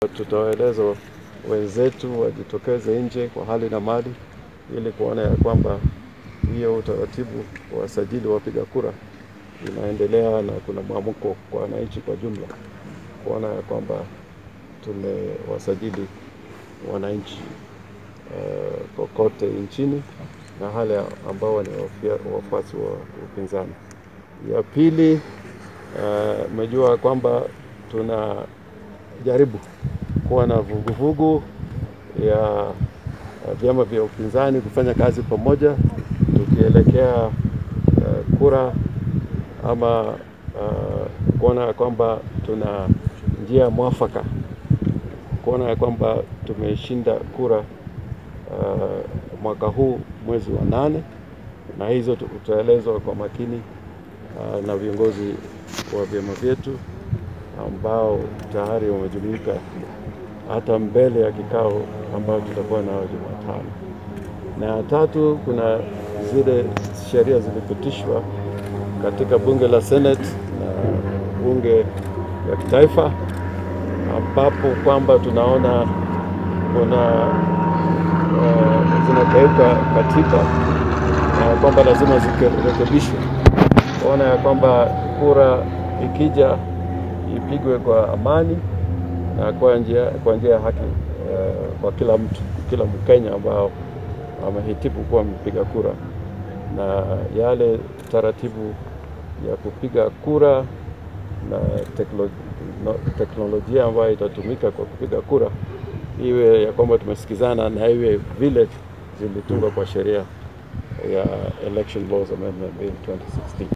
Tutawaeleza wenzetu wajitokeze nje kwa hali na mali ili kuona ya kwamba hiyo utaratibu wa wasajili wapiga kura inaendelea na kuna mwamko kwa wananchi kwa jumla, kuona ya kwamba tumewasajili wananchi uh, kokote nchini na wale ambao ni wafuasi wa upinzani. Ya pili, umejua uh, kwamba tunajaribu kuwa na vuguvugu ya vyama vya upinzani kufanya kazi pamoja tukielekea uh, kura ama uh, kuona ya kwamba tuna njia mwafaka kuona ya kwamba tumeshinda kura uh, mwaka huu mwezi wa nane, na hizo tutaelezwa kwa makini uh, na viongozi wa vyama vyetu ambao tayari wamejumuika hata mbele ya kikao ambao tutakuwa nao Jumatano. Na ya tatu, kuna zile sheria zilipitishwa katika bunge la Senate na bunge ya kitaifa ambapo kwamba tunaona kuna uh, zinakeuka katiba na kwamba lazima zirekebishwe, kuona ya kwamba kura ikija ipigwe kwa amani na kwa njia kwa njia ya haki uh, kwa kila mtu, kila Mkenya ambao amehitimu kuwa mpiga kura, na yale taratibu ya kupiga kura na teknolojia ambayo itatumika kwa kupiga kura iwe ya kwamba tumesikizana na iwe vile zilitungwa kwa sheria ya Election Laws Amendment Bill 2016.